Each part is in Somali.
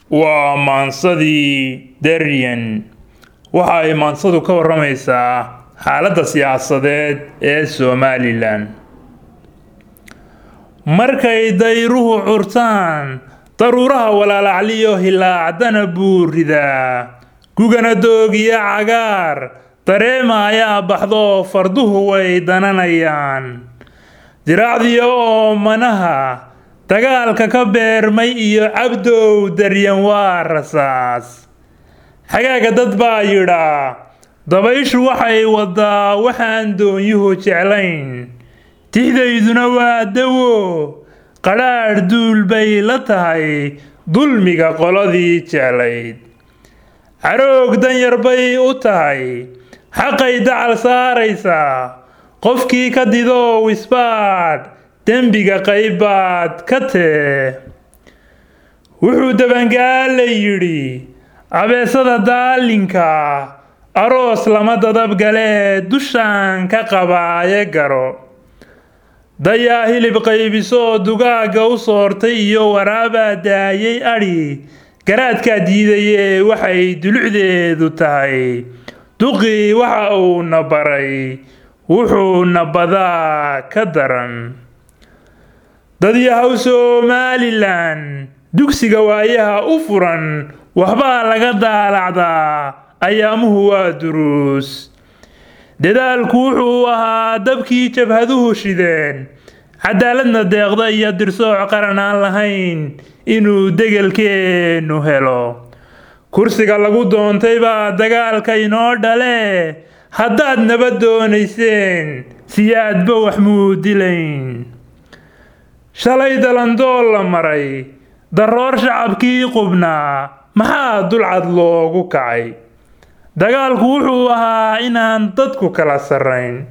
waa maansadii daryan waxa ay maansadu ka waramaysaa xaaladda siyaasadeed ee somalilan markay dayruhu curtaan daruuraha walaalacliyo hilaacdana buu ridaa gugana doogiya cagaar dareema ayaa baxdo farduhu way dananayaan diraacdiyo oo manaha dagaalka ka beermay iyo cabdow daryan waa rasaas xagaaga dad baa yidhaa dabayshu waxay wadaa waxaan doonyuhu jeclayn tixdayduna waa dawo qadhaadh duul bay la tahay dulmiga qoladii jeclayd caroog danyar bay u tahay xaqay dacal saaraysaa qofkii ka dido wisbaadh dembiga qaybaad ka tee wuxuu dabangaala yidhi abeesada daalinka aroos lama dadabgalee dushaan ka qabaaye garo dayaa hilib qaybisoo dugaagga u soortay iyo waraabaa daayay adhi garaadkaa diidayee waxay dulucdeedu tahay duqii waxa uuna baray wuxuuna badaa ka daran dadyahow somalilan dugsiga waayaha u furan waxbaa laga daalacdaa ayaamuhu waa duruus dadaalku wuxuu ahaa dabkii jabhaduhu shideen cadaaladna deeqda iyo dirsooc qaran aan lahayn inuu degelkeennu helo kursiga lagu doontay baa dagaalka inoo dhale haddaad nabad doonayseen siyaadba wax muu dilayn shalay dalandool la maray daroor shacabkii qubnaa maxaa dulcad loogu kacay dagaalku wuxuu ahaa inaan dadku kala sarrayn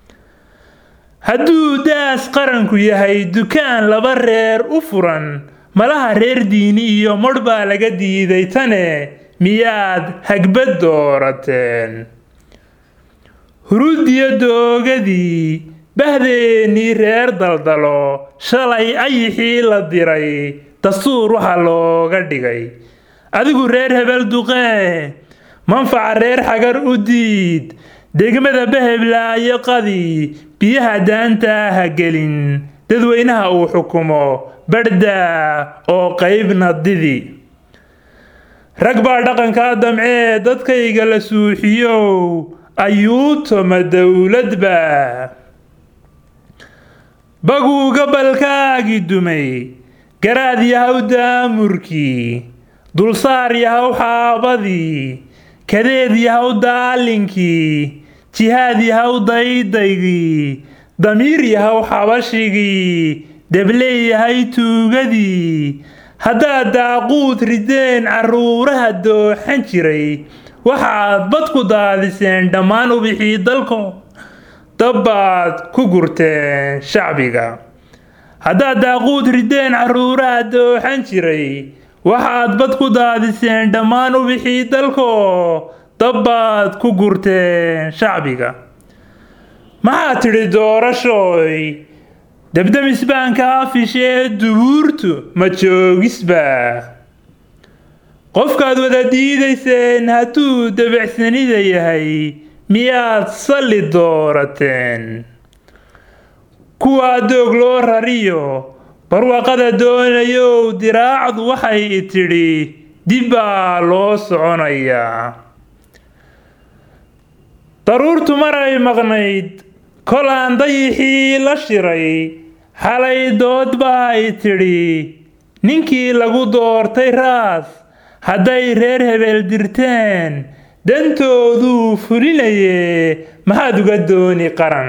hadduu daas qaranku yahay dukaan laba reer u furan malaha reer diini iyo modh baa laga diiday tane miyaad hagbad doorateen huruudiyo doogadii bahdeennii reer daldalo shalay ayixii la diray dastuur waxaa looga dhigay adigu reer hebel duqee manfaca reer xagar u diid degmada baheblaayo qadi biyaha daantaa ha gelin dadweynaha uu xukumo badhdaa oo qaybna didi rag baa dhaqankaa damcee dadkayga la suuxiyow ayuutoma dowladba baguu gabalkaagii dumay garaad yahow daamurkii dulsaar yahow xaabadii kadeed yahow daalinkii jihaad yahow daydaygii damiir yahow xabashigii debley yahay tuugadii haddaad daaquud rideen carruuraha dooxan jiray waxaad bad ku daadiseen dhammaan ubixii dalko dabbaad ku gurteen shacbiga haddaad daaquud rideen carruuraha dooxan jiray waxaad bad ku daadiseen dhammaan ubixii dalko dabbaad ku gurteen shacbiga maxaad tidhi doorashooy debdemisbaanka afishee dubuurtu ma joogisba qofkaad wada diidayseen hadduu debecsanida yahay miyaad salli doorateen kuwaa doog loo rariyo barwaaqada doonayow diraacdu waxay tidhi dib baa loo soconayaa daruurtu maray maqnayd kol aan dayixii la shiray xalay dood baay tidhi ninkii lagu doortay raas hadday reer hebel dirteen dantooduu fulinayee maxaad uga dooni qaran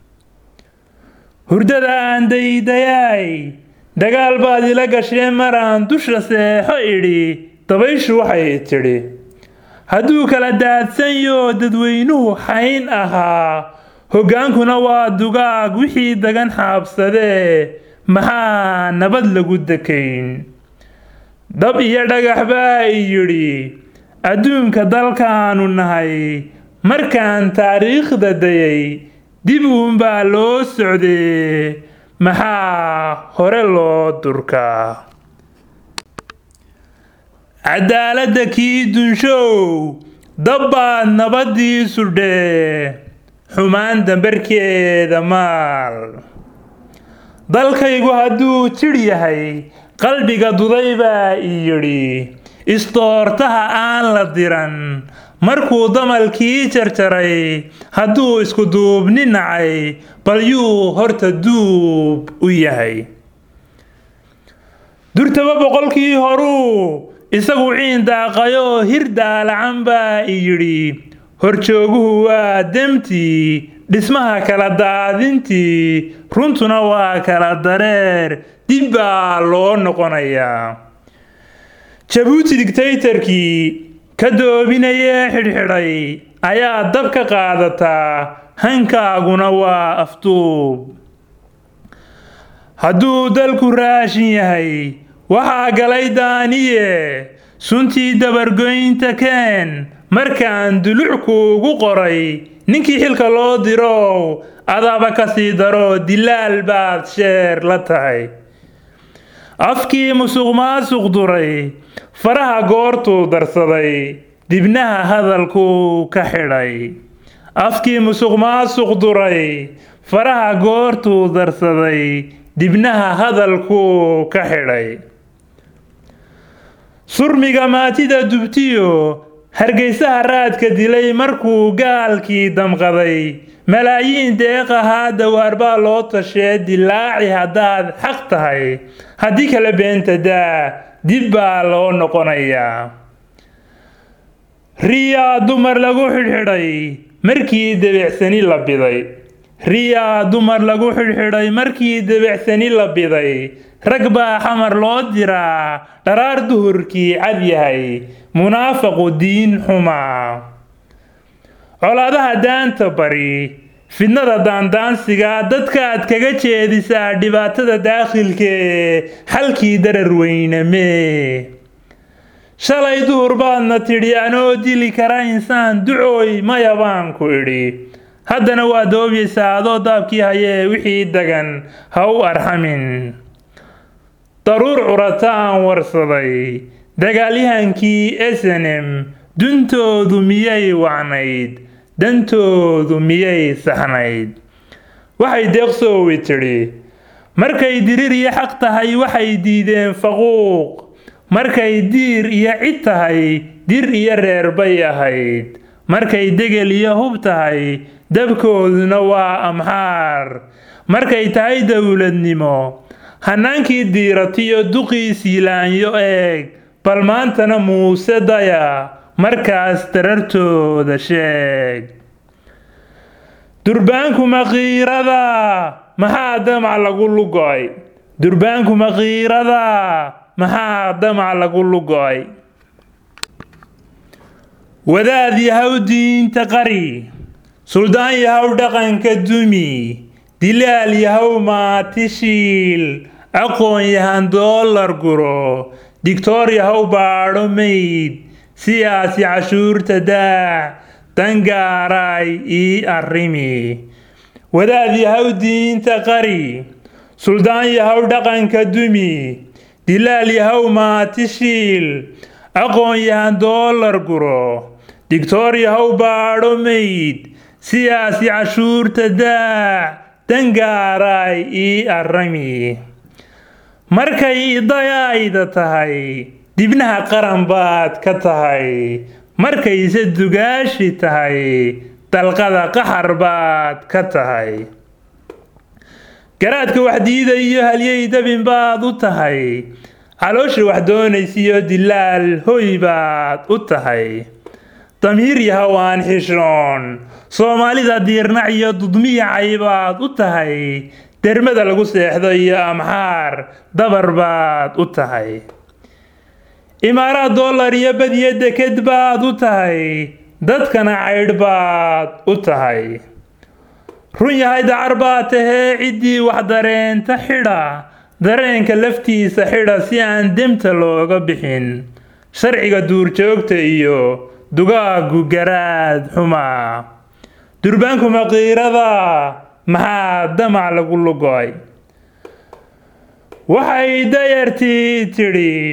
hurdada aan daydayaay dagaal baad ila gashee maraan dusha seexo idhi dabayshu waxay tidhi hadduu kala daadsanyo dadweynuhu xayn ahaa hoggaankuna waa dugaag wixii dagan xaabsadee maxaa nabad lagu dekayn dab iyo dhagax baa i yidhi adduunka dalkaanu nahay markaan taariikhda dayay dib uunbaa loo socdee maxaa hore loo durkaa cadaaladda kii dunshow dabbaad nabaddii sudhee xumaan dambarkeeda maal dalkaygu hadduu jidh yahay qalbiga duday baa ii yidhi isdoortaha aan la diran markuu damalkii jarjaray hadduu isku duubni nacay bal yuu horta duub u yahay durtaba boqolkii horuu isagu ciin daaqayoo hir daalacan baa ii yidhi horjooguhu waa demtii dhismaha kala daadintii runtuna waa kala dareer dib baa loo noqonayaa jabuuti digtaytarkii ka doobinayee xidhxidhay ayaa dab ka qaadataa hankaaguna waa afduub hadduu dalku raashin yahay waxaa galay daaniye suntii dabargoynta keen markaan dulucku ugu qoray ninkii xilka loo dirow adaba ka sii daro dilaal baad sheer la tahay afkii musuq maasuq duray faraha goortuu darsaday dibnaha hadalkuu ka xidhay afkii musuq maasuq duray faraha goortuu darsaday dibnaha hadalkuu ka xidhay surmiga maatida dubtiyo hargaysaha raadka dilay markuu gaalkii damqaday malaayiin deeq ahaa dawaar baa loo tashee dilaaci haddaad xaq tahay haddii kale beenta daa dib baa loo noqonayaa riyaa dumar lagu xidhxidhay markii debecsani la biday riyaa dumar lagu xidhxidhay markii debecsani la biday rag baa xamar loo diraa dharaar duhurkii cad yahay munaafaqu diin xumaa colaadaha daanta bari fidnada daandaansiga dadkaad kaga jeedisaa dhibaatada daakhilkee xalkii darar weynamee shalay duhur baadna tidhi anoo dili kara insaan ducooy maya baan ku idhi haddana waa doobyaysaa adoo daabkii hayee wixii dagan ha u arxamin daruur curata aan warsaday dagaalyahankii esenem duntoodu miyay wacnayd dantoodu miyay saxnayd waxay deeqsoowi tidhi markay dirir iyo xaq tahay waxay diideen faquuq markay diir iyo cid tahay dir iyo reer bay ahayd markay degel iyo hub tahay dabkooduna waa amxaar markay tahay dowladnimo hannaankii diiratiyo duqii siilaanyo eeg bal maantana muuse daya markaas darartooda sheeg durbaanku maqiirada maxaa damac lagu lugo'ay durbaanku maqiirada maxaa damac lagu lugo'ay wadaad yahow diinta qari suldaan yahow dhaqanka dumi dilaal yahow maatishiil aqoon yahan doolar guro digtoor yahow baadho mayd siyaasi cashuurta daac dangaaraay ii arrimi wadaad yahow diinta qari suldaan yahow dhaqanka dumi dilaal yahow maatishiil aqoon yahan doolar guro digtoor yahow baadho mayd siyaasi cashuurta daac dangaaraay ii arrami markay idayayda tahay dibnaha qaran baad ka tahay markayse dugaashi tahay dalqada qaxar baad ka tahay garaadka wax diida iyo halyey dabin baad u tahay caloosha wax doonaysiyo dilaal hoy baad u tahay damiir yahow aan xishoon soomaalida diirnac iyo dudmiyacay baad u tahay dermada lagu seexdo iyo amxaar dabar baad u tahay imaaraad dollar iyo badiyo deked baad u tahay dadkana caydh baad u tahay run yahay dacar baa tahee ciddii wax dareenta xidha dareenka laftiisa xidha si aan demta looga bixin sharciga duurjoogta iyo dugaagu garaad xumaa durbaanku maqiirada maxaa damac lagu lugo'ay waxay dayartii tidhi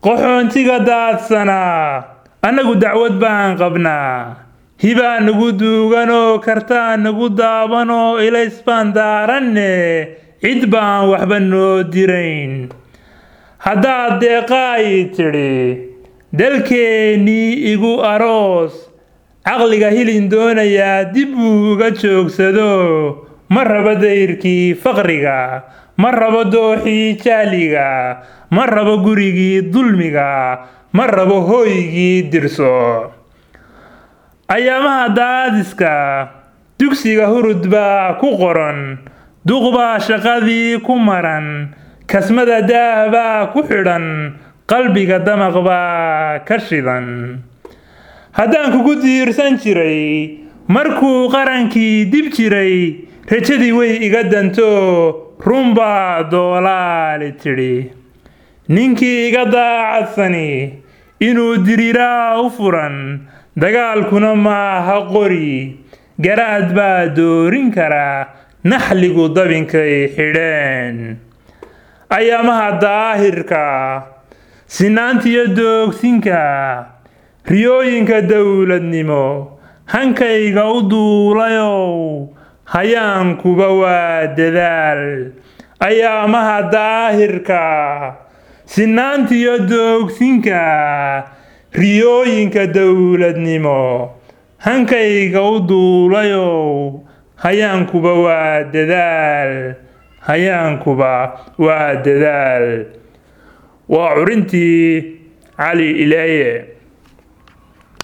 qaxoontiga daadsanaa annagu dacwad baan qabnaa hibaa nagu duuganoo kartaa nagu daabanoo ilays baan daaranne cid baan waxba noo dirayn haddaad deeqaayi tidhi dalkeennii igu aroos caqliga hilin doonayaa dib buu uga joogsado ma rabo dayrkii faqriga ma rabo dooxii jaaliga ma rabo gurigii dulmiga ma rabo hooygii dirso ayaamaha daadiska dugsiga hurud baa ku qoran duq baa shaqadii ku maran kasmada daah baa ku xidhan qalbiga damaq baa ka shidan haddaan kugu diirsan jiray markuu qarankii dib jiray rajadii way iga danto runbaa doolaali tidhi ninkii iga daacadsani inuu diriiraa u furan dagaalkuna maaha qori garaad baa doorin karaa naxligu dabinkay xidheen ayaamaha daahirka sinaantiyo doogsinka riyooyinka dowladnimo hankayga u duulayow hayaankuba waa dadaal ayaamaha daahirka sinaantiyo doogsinka riyooyinka dowladnimo hankayga u duulayow hayaankuba waa dadaal hayaankuba waa dadaal waa curintii cali ilaaye